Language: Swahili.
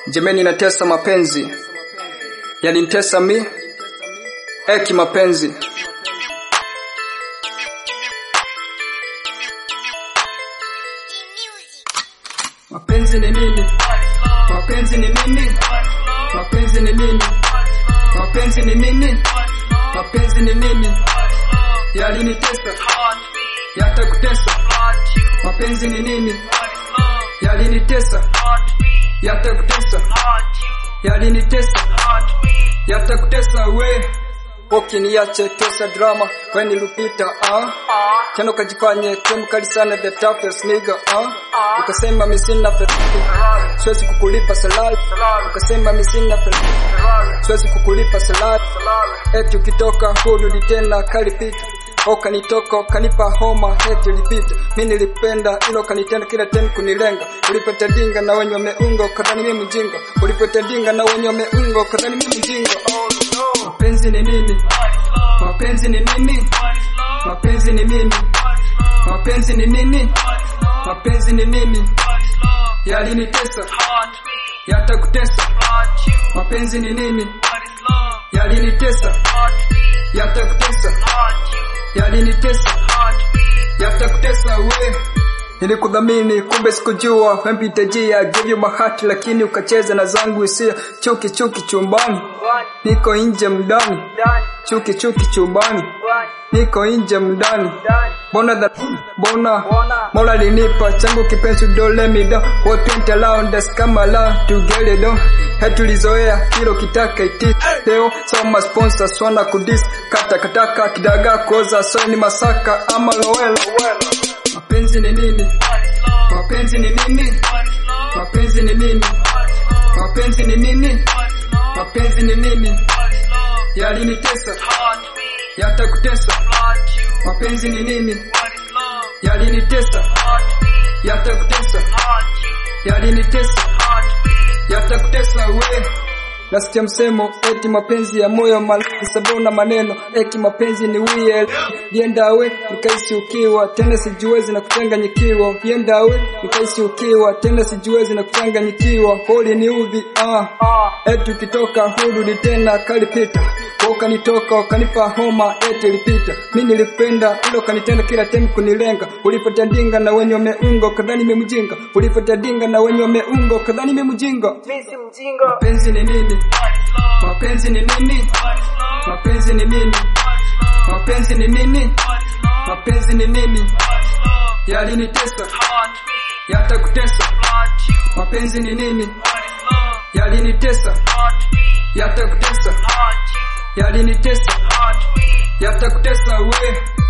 Jemeni natesa mapenzi yalinitesa mi eki mapenzi mapenzi ni nini mapenzi ni nini mapenzi ni nini mapenzi ni nini mapenzi ni nini yalinitesa yatakutesa mapenzi ni nini yalinitesa yatakutesa yalinitesa yatakutesa we ukiniache tesa drama weni lupita ah tena ukajifanye temkali sana the toughest nigga ah ukasema misina fe siwezi kukulipa salari ukasema misina fe siwezi kukulipa salari eti ukitoka hurudi tena kalipita ukanitoka ukanipa homa heti ulipita mi nilipenda ilo ukanitenda kila temu kunilenga ulipotadinga na wenye wameunga ukadhani mi mjinga ulipotadinga na wenye wameunga ukadhani mi mjinga mapenzi ni nini mapenzi ni nini mapenzi ni nini mapenzi ni nini mapenzi ni nini yalinitesa yatakutesa mapenzi ni nini yalinitesa yatakutesa yalinitesa yatakutesa we nilikudhamini kumbe sikujua wempita jia give you my heart lakini ukacheza na zangu hisia chuki chuki chumbani niko nje mdani chuki chuki chumbani niko nje mdani bona that bona mola linipa changu kipenzi dole mida what went around us come around to get it on hetulizoea kilo kitaka iti leo soma sponsors wana kudis kata kataka kidaga kuoza so ni masaka ama lowela mapenzi ni nini mapenzi ni nini mapenzi ni nini mapenzi ni nini mapenzi ni nini yalinitesa yatakutesa mapenzi ni nini yalinitesa yatakutesa yalinitesa yatakutesa we nasikia msemo eti mapenzi ya moyo malaki sabona maneno eki mapenzi ni wiel liendawe nikaisi ukiwa tena sijuwezi na kuchanganyikiwa liendawe nikaisi ukiwa tena sijuwezi na kuchanganyikiwa holi ni udhi ah. eti ukitoka hurudi tena kalipita ukanitoka ukanipa homa eti ilipita mi nilipenda ilo ukanitenda kila temu kunilenga ulipotandinga na wenye wameunga ukadhani mi mjinga ulipotandinga na wenye wameunga ukadhani mi mjinga mapenzi ni nini mapenzi ni nini mapenzi ni nini mapenzi ni nini mapenzi ni nini yalinitesa yatakutesa mapenzi ni nini yalinitesa yatakutesa yalinitesa yatakutesa we